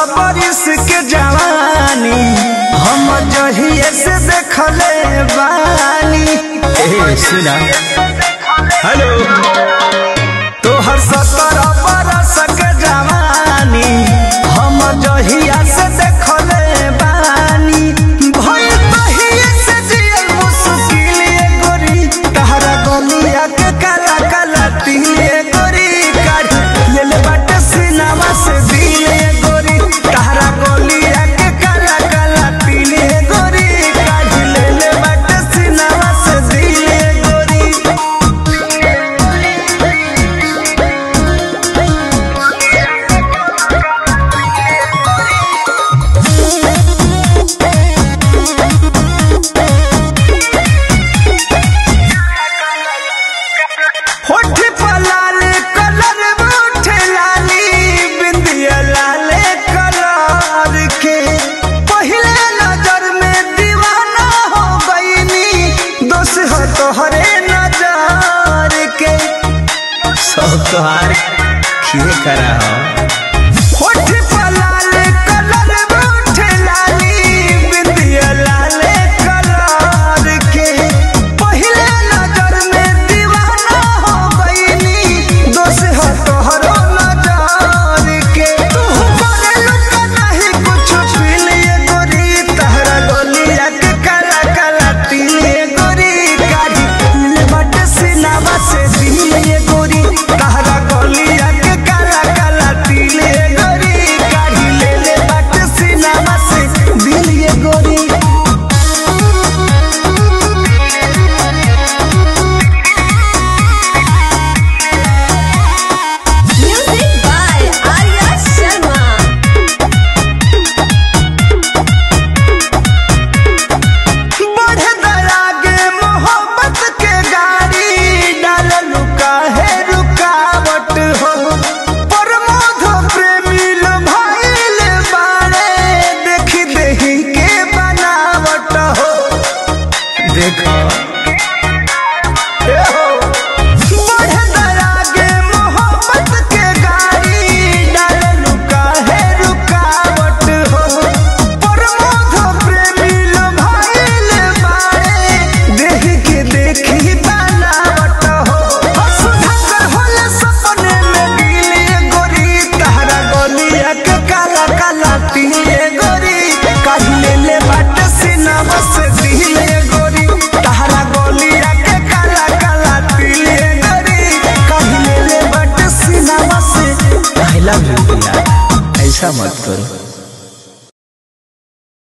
बरिस के जवानी हम जहिए से देखले बानी ए सुना हेलो तोहर सतर बरस के जवानी हम जहिया से देखले बानी भई तहिए से जियल मुश्किल ये गोरी तहरा गलिया के काला काला तिले गोरी काढ़ लेल बाटे सिनेमा से दिले गोरी तहरा गलिया के काला काला तिले गोरी काढ़ लेल बाटे सिनेमा से दिले गोरी होठ पर लाल कलर उठे लाली बिंदिया लाल कलर के पहले नजर में दीवाना हो गईनी दोष हो तोहरे नजर के सब तोहार खिए करा हो होठ पर लाल कलर उठे लाली बिंदिया लाल कलर के पहले नजर में दीवाना हो गईनी दोष हो तोहरो नजर के तू करे लुका नहीं कुछ पीलिए गोरी तहरा गोलिया के काला काला तिले गोरी काढ़ी ले बट सिनावा से दिले गोरी तहरा गोलिया के काला काला तिले गोरी काढ़ी ले ले बट सिनावा से दिले गोरी Music by Arya Sharma. बढ़े दरागे मोहब्बत के गाड़ी डाल लुका है रुकावट हो प्रमोद प्रेमी लो भाईल बाड़े देखी देही के बनावट हो देखो ए हो बढ़े दरागे मोहब्बत के गाड़ी डाल लुका है रुकावट हो प्रमोद प्रेमी लो भाईल बाड़े देख के देखी बनावट हो सुधाकर होले सपने में दिले गोरी तहरा गोलिया के काला काला तिले गोरी काहिले ले बाट सिनामा से दिले गोरी तहरा गोलिया के काला काला तिले गोरी काहिले ले बाट सिनामा से आई लव यू यार ऐसा मत करो